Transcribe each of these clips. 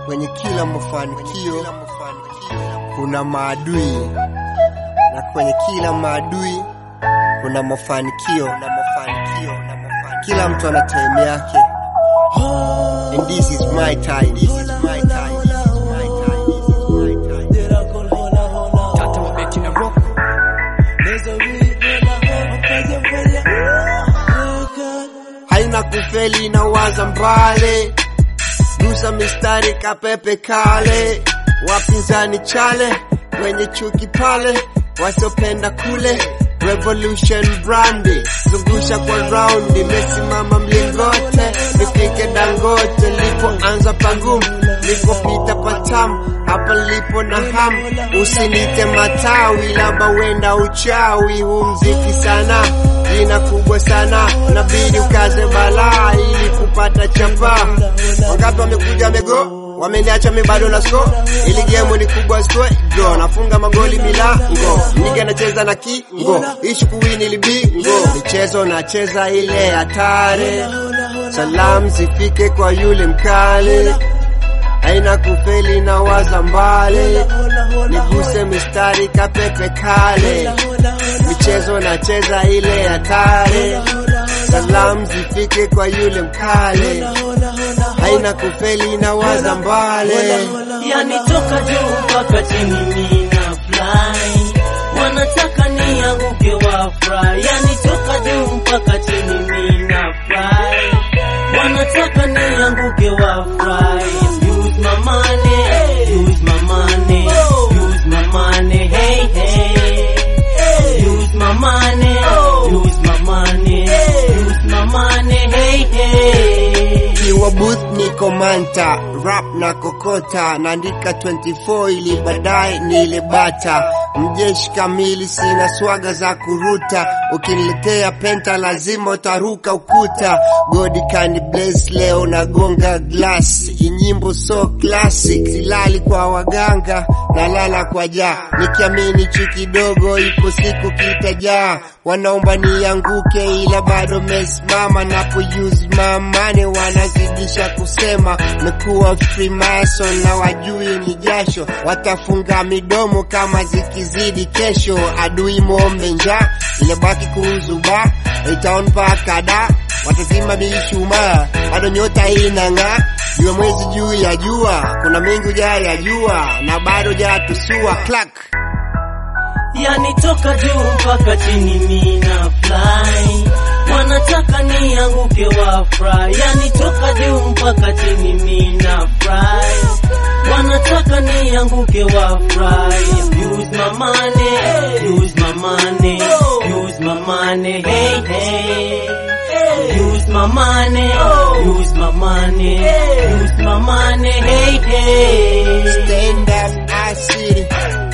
Kwenye kila mafanikio kuna maadui, na kwenye kila maadui kuna mafanikio. Kila mtu ana time yake, and this is my time. This is my time. This is my time. This is my time. Tata wa beti na rock haina kufeli na waza mbale, gusa mistari kapepe kale, wapinzani chale, wenye chuki pale, wasiopenda kule Revolution brandi zungusha kwa raundi, mesimama mlingote, nifike Dangote, lipoanza pangumu, lipopita patamu, hapa lipo na hamu, usinite matawi, labda wenda uchawi, huu mziki sana jina kubwa sana, nabidi ukaze balaa ili kupata chapa. Wangapi wamekuja wamego wameniacha mi bado na sko, ili game ni kubwa swe draw, nafunga magoli milango, niga nacheza na kingo, ishu kuwini libingo, michezo nacheza ile hatari, salamu zifike kwa yule mkali, haina kufeli na waza mbali, niguse mistari kapepe kale, michezo nacheza ile hatari, salamu zifike kwa yule mkali, haina kufeli na waza mbali. yani toka juu mpaka chini mina fly wanataka nianguke wa fry yani toka juu mpaka chini mina fly wanataka nianguke wa fry use my money use my money use my money hey hey use my money use my money use my money hey hey Kiwa booth niko manta, rap na kokota, naandika 24 ili baadaye nile bata. Mjeshi kamili, sina swaga za kuruta, ukiniletea penta lazima utaruka ukuta. God can bless, leo nagonga glass, inyimbo so classic, silali kwa waganga, nalala kwa jaa, nikiamini chi kidogo, ipo siku kitajaa. Wanaomba nianguke, ila bado mesimama, napo use my money wanazidisha kusema mekuwa Freemason na wajui ni jasho, watafunga midomo kama zikizidi kesho. Adui mombe njaa, ilebaki kuzuba itaon mpaka da watazima mishumaa, bado nyota inang'aa, jua mwezi juu ya jua, kuna mengi hujayajua na bado jatusua clack yani toka juu mpaka chini mina fly wanataka nianguke wa fry yani toka juu mpaka chini mina fly wanataka nianguke wa fry use my money use my money use my money hey hey use my money use my money use my money hey hey Stand up, I City.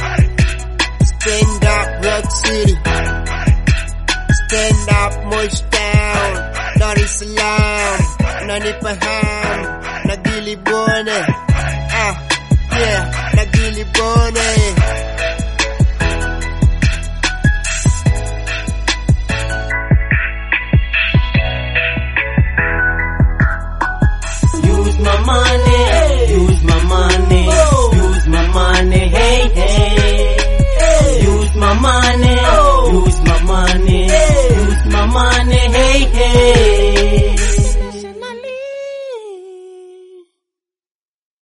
Stand up, Rock City. Stand up, Mosh Town. Dar es Salaam. Nanipa ham. Nagili Bone. Ah, yeah, Nagili Bone.